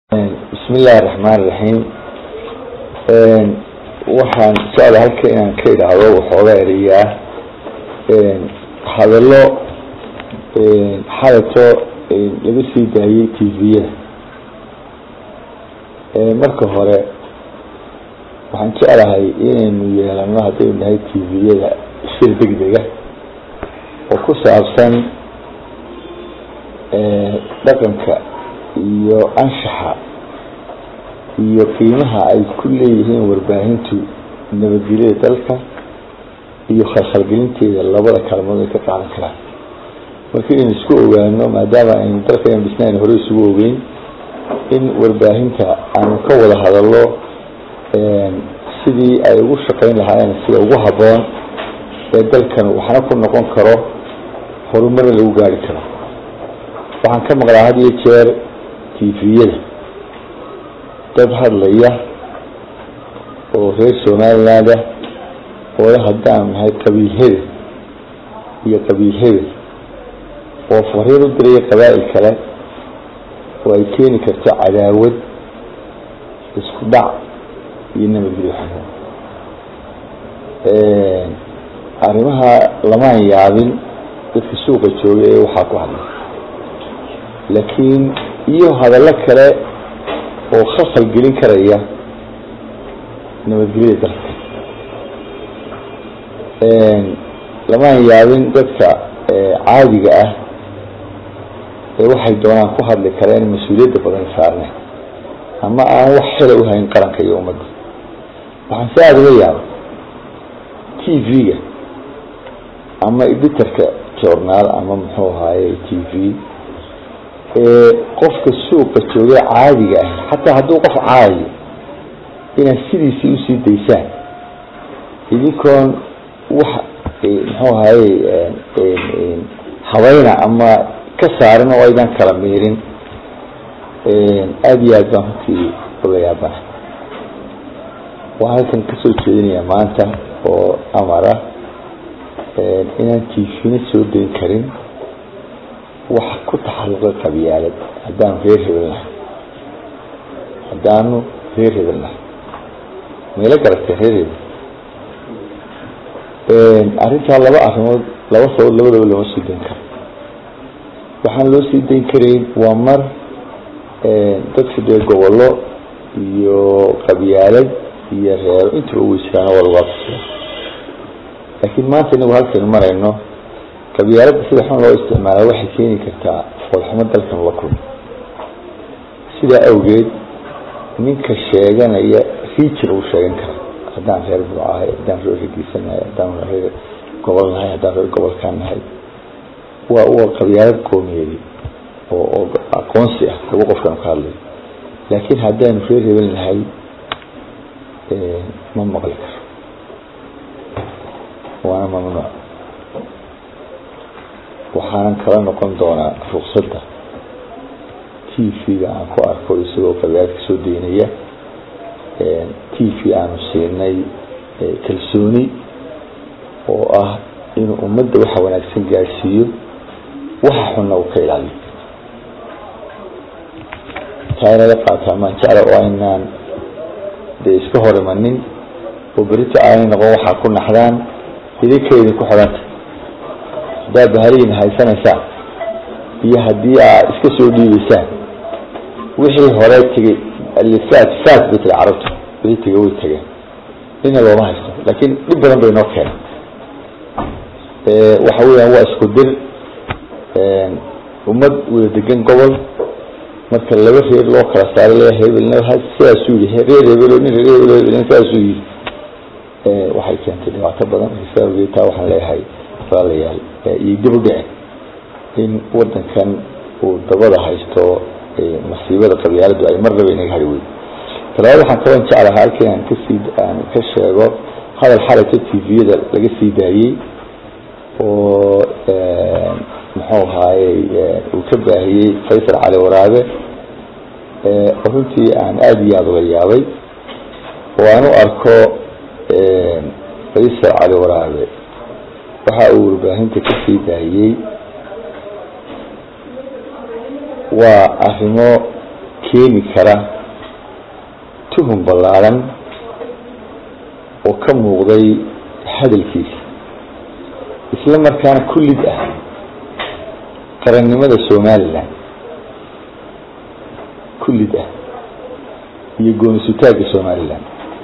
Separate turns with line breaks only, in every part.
bismi illaahi raxmaan iraxiim waxaan socda halka inaan ka idhaahdo waxooga erayaa hadallo xalato laga sii daayey tviyada marka hore waxaan jeclahay inaynu yeelano haddaynu nahay tviyada shir degdega oo ku saabsan dhaqanka iyo anshaxa iyo qiimaha ay ku leeyihiin warbaahintu nabadgelyada dalka iyo khalkhalgelinteeda labada kaalmood ay ka qaadan karaan marka inaynu isku ogaano maadaama aynu dalka aynu dhisnayn hore isugu ogeyn in warbaahinta aanu ka wada hadallo sidii ay ugu shaqeyn lahaayeen sida ugu habboon ee dalkan waxna ku noqon karo horumarna lagu gaari karo waxaan ka maqlaa had iyo jeer tviyada dad hadlaya oo reer somaliland ah oo haddaan nahay qabiil hebel iyo qabiil hebel oo fariir u diraya qabaa'il kale oo ay keeni karto cadaawad isku dhac iyo nabadgelyo xumo arrimaha lamaan yaabin dadka suuqa jooga ee waxaa ku hadlay laakiin iyo hadallo kale oo khasal gelin karaya nabadgelyada dalka lamaan yaabin dadka caadiga ah ee waxay doonaan ku hadli kareen mas-uuliyadda badan saarne ama aan wax xila uhayn qaranka iyo ummadda waxaan si aada uga yaabay t v-ga ama editorka journaal ama muxuu ahaaye t v ee qofka suuqa jooga caadiga ah xataa hadduu qof caadiyo inaad sidiisii usii daysaan idinkoon wax muxuu ahaye habayna ama ka saarin oo aydan kala miirin aada iyo aad baan runtii uga yaabana waxaan halkan kasoo jeedinayaa maanta oo amara inaan tifina soo dayn karin wax ku taxalluqa qabyaalad haddaanu reer hebel nahay haddaanu reer hebel nahay mayla garatay reer hebel arrintaa laba arrimood laba sabab labadaba looma sii dayn karo waxaan loo sii dayn karayn waa mar dadka dee gobollo iyo qabyaalad iyo reero intaba weysiraano waa lagu aqsiya laakiin maanta inagu halkaynu marayno qabyaaladda sida xun loo isticmaala waxay keeni kartaa foolxumo dalkan la kulmo sidaa awgeed ninka sheeganaya rijin uu sheegan kara haddaan reer buu ahay haddaan reer regisan nahay haddaan reer gobol nahay haddaan reer gobolkaan nahay waa waa qabyaalad qoomiyeedi oo oo aqoonsi ah lagu qofkan ka hadlayo laakiin haddaanu reer hebel nahay ma maqli karo waana mamnuuc waxaanan kala noqon doonaa ruqsadda t v-ga aan ku arko isagoo qabyaalad kasoo daynaya t v aanu siinay kalsooni oo ah inuu ummadda waxa wanaagsan gaadhsiiyo waxa xunna uu ka ilaaliyo taa inala qaataa maan jecla oo aynaan dee iska hor imanin oo berito aanay noqon waxaa ku naxdaan idinka idinku xidhanta haddaad bahalihiina haysanaysaan iyo haddii aad iska soo dhiibeysaan wixii hore tegey alifaat faat bay tiri carabtu wixii tegey way tegeen nina looma haysto laakiin dhib badan bay noo keenay waxa weeyaan waa isku dir ummad wada degan gobol marka laba reer loo kala saaray le hebelna sidaasuu yihi reer hebelo nin reer hebelo hebelna sidaasuu yihi waxay keentay dhibaato badan saa awgeed taa waxaan leeyahay walaalayaal iyo dib u dhicin in wadankan uu dabada haysto masiibada qabyaaladu ay marnaba inaga hari weyn talabaad waxaan kaban jeclahaa halkii aan kasii aan ka sheego hadal xalayto t v-yada laga sii daayey oo muxuu ahaaye uu ka baahiyey faysal cali waraabe oo runtii aan aada iyo aada uga yaabay oo aan u arko faysal cali waraabe waxa uu warbaahinta kasii daayey waa arrimo keeni kara tuhum ballaaran oo ka muuqday hadalkiisa isla markaana kullid ah qarannimada somalilan kullid ah iyo goonisutaagga somalilan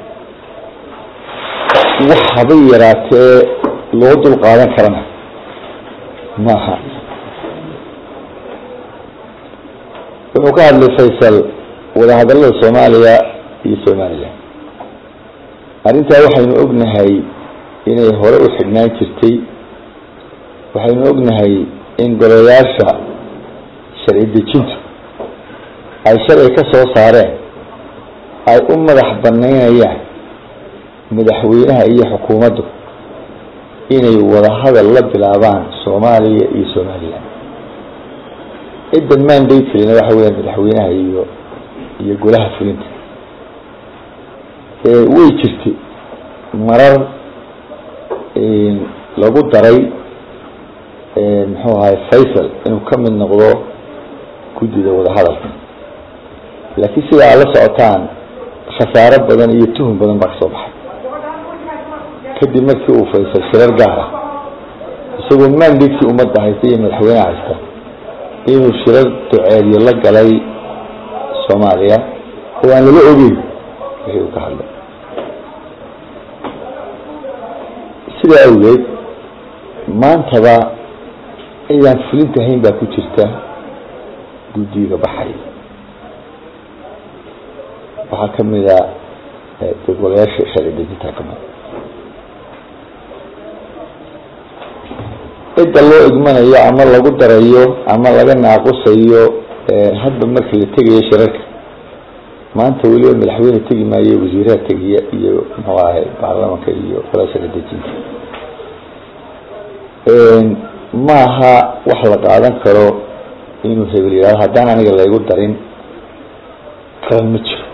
wax habay yaraatee loo dul qaadan karana maaha wuxuu ka hadlay faysal wadahadallada soomaaliya iyo somalilan arrintaa waxaynu ognahay inay hore u xidhnaan jirtay waxaynu ognahay in golayaasha sharci dejintu ay sharci ka soo saareen ay u madax banaynayaan madaxweynaha iyo xukuumaddu inay wadahadal la bilaabaan soomaaliya iyo somalilan ciddan mandatelina waxa weya madaxweynaha iyo iyo golaha fulinta way jirtay marar lagu daray muxuu ahay faysal inuu ka mid noqdo guddida wadahadalka laakiin sida aad la socotaan khasaaro badan iyo tuhum badan baa kasoo baxay kadib markii uu faysal shirar gaar ah isagoo mandatkii ummadda haysta iyo madaxweyneha haysta inuu shirar duceedyo la galay soomaaliya oo aan lala ogeyn wixii uu ka hadlay sidaa awgeed maantaba cidaan fulinta hayn baa ku jirta guddiga baxay waxaa kamid a degolayaasha sharci dejinta kamid cidda loo igmanayo ama lagu darayo ama laga naaqusayo hadba markii la tegayo shirarka maanta weliba madaxweyne tegi maayo wasiiraha tegiya iyo muxuu ahay baarlamanka iyo golaa sharci dejinta maaha wax la qaadan karo inuu hebel yihahdo haddaan aniga laygu darin qaran ma jiro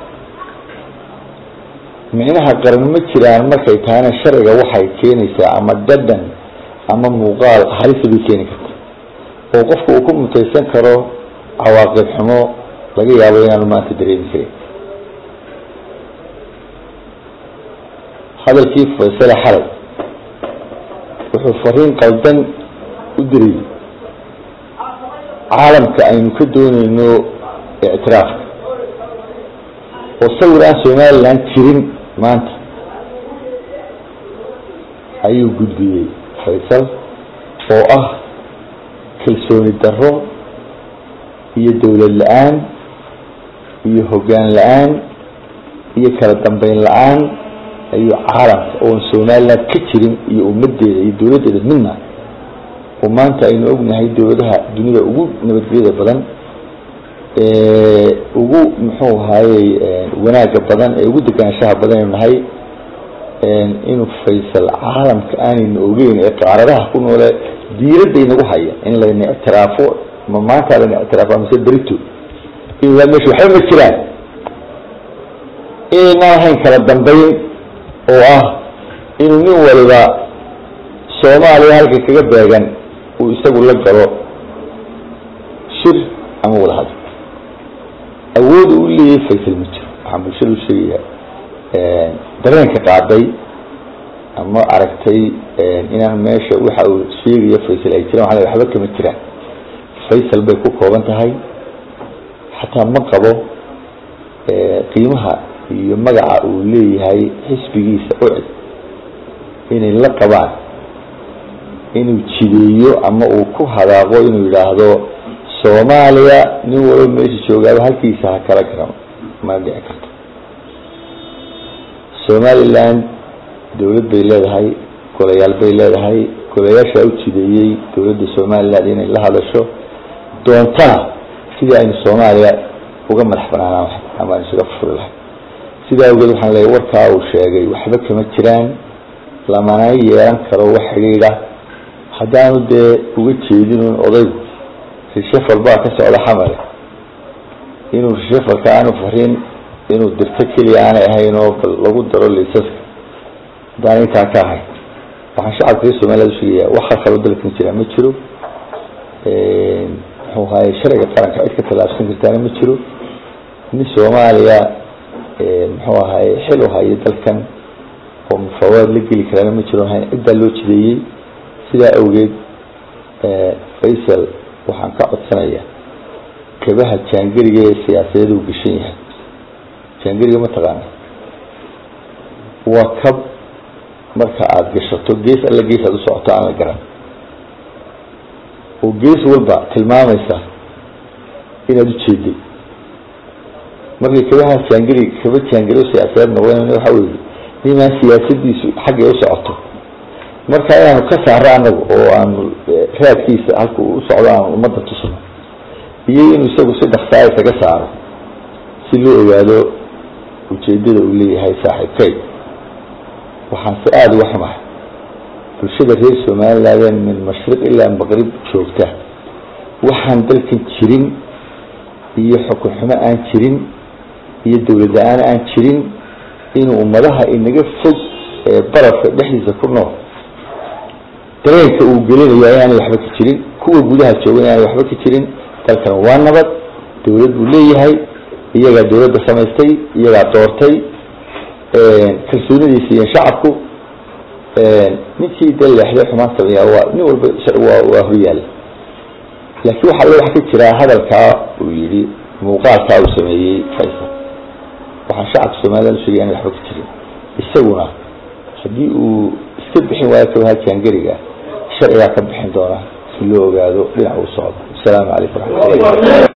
micnaha qaran ma jiraan markay tahayna sharciga waxay keenaysaa ama dhadhan ama muuqaal halisa bay keeni karta oo qofka uu ku mutaysan karo cawaaqib xumo laga yaabo inaanu maanta dareemi karin hadalkii faysale xalay wuxuu fariin qaldan u dirayy caalamka aynu ka dooneyno ictiraafka oo sawir aan somalilan jirin maanta ayuu gudbiyey faysal oo ah kalsooni darro iyo dowlad la-aan iyo hoggaan la-aan iyo kala dambeyn la-aan ayuu caalamka oon somaliland ka jirin iyo ummadeeda iyo dowladdeeda midna oo maanta aynu ognahay dowladaha dunida ugu nabadgelyada badan ugu muxuu ahayey wanaaga badan ee ugu degaanshaha badan aynu nahay inuu faysal caalamka aanayna ogeyn ee qaaradaha ku noole diiradda inagu haya in layna ictiraafo ma maanta layna ictiraafo mise berito inaa meesha waxba ma jiraan inaynaan ahayn kala dambeyn oo ah inuu nin waliba soomaaliya halka kaga beegan uu isagu la galo shir ama wada hadlo awood uu leeyahay faysal ma jiro waxaan bulshada u sheegaya dareenka qaaday ama aragtay inaan meesha waxa uu sheegayo faysal ay jiraan waa waxba kama jiraan faysal bay ku kooban tahay xataa ma qabo qiimaha iyo magaca uu leeyahay xisbigiisa ucid inay la qabaan inuu jideeyo ama uu ku hadaaqo inuu yidhaahdo soomaaliya nin walba meesha joogaaba halkiisa ha kala garamo ma dhici karto somaliland dowlad bay leedahay golayaal bay leedahay golayaashaa u jideeyey dowladda somaliland inay la hadasho doontana sidii aynu soomaaliya uga madax banaanaan lahay ama aynu isaga furi lahay sidaa awgeed waxaan leeyahy warkaa uu sheegay waxba kama jiraan lamana yeelan karo wax xidhiidha haddaanu dee uga jeedinun odaygu rishafal baa ka socda xamale inuu rishafalka aanu farin inuu dirto keliya aanay ahayn oo lagu daro liisaska haddaan intaa ka ahayn waxaan shacabka reer somaliland usheegaya waxa kaloo dalkan jira ma jiro muxuu ahaye sharciga qaranka cid ka tallaabsan kartaana ma jiro nin soomaaliya muxuu ahaye xil u hayo dalkan oo mufawaad la geli karaana ma jiro hayn ciddaa loo jideeyey sidaa awgeed faysal waxaan ka codsanayaa kabaha jaangeriga ee siyaasadeed uu gashan yahay jaangeriga mataqaana waa kab marka aada gashato gees alla gees aada u socoto aan la garan oo gees walba tilmaamaysa inaad ujeeday markay kabaha jaangeri kaba jaangeri siyaasadeed noqdeen waxa weye nimaan siyaasadiisu xaggay u socoto marka inaanu ka saaro anagu oo aanu raadkiisa halka u socdo aanu ummadda tusno iyo inuu isagu si dhaksaaya kaga saaro si loo ogaado ujeedada uu leeyahay saaxiibkay waxaan si aada uga xumahay bulshada reer somaliland min mashriq ilaa maqrib joogta waxaan dalkan jirin iyo xukun xumo aan jirin iyo dawlad la-aan aan jirin inuu ummadaha inaga fog ee barafka dhexdiisa ku nool dareenka uu gelinayo inaanay waxba ka jirin kuwa gudaha jooga inaanay waxba ka jirin dalkan waa nabad dawlad buu leeyahay iyagaa dawladda samaystay iyagaa doortay kalsoonadiisa iyo shacabku ninkii de leexday xumaan sameeyaa waa nin walba waa waa horyaala laakiin waxa le wax ka jiraa hadalkaa uu yihi muuqaalkaa uu sameeyey faysal waxaan shacabka somaliland usheegay inay waxba ka jirin isaguna haddii uu iska bixin waayo kabaha jaangeriga sharcigaa ka bixin doona si loo ogaado dhinac uu socdo asalaamu calaykum waraxmatullahi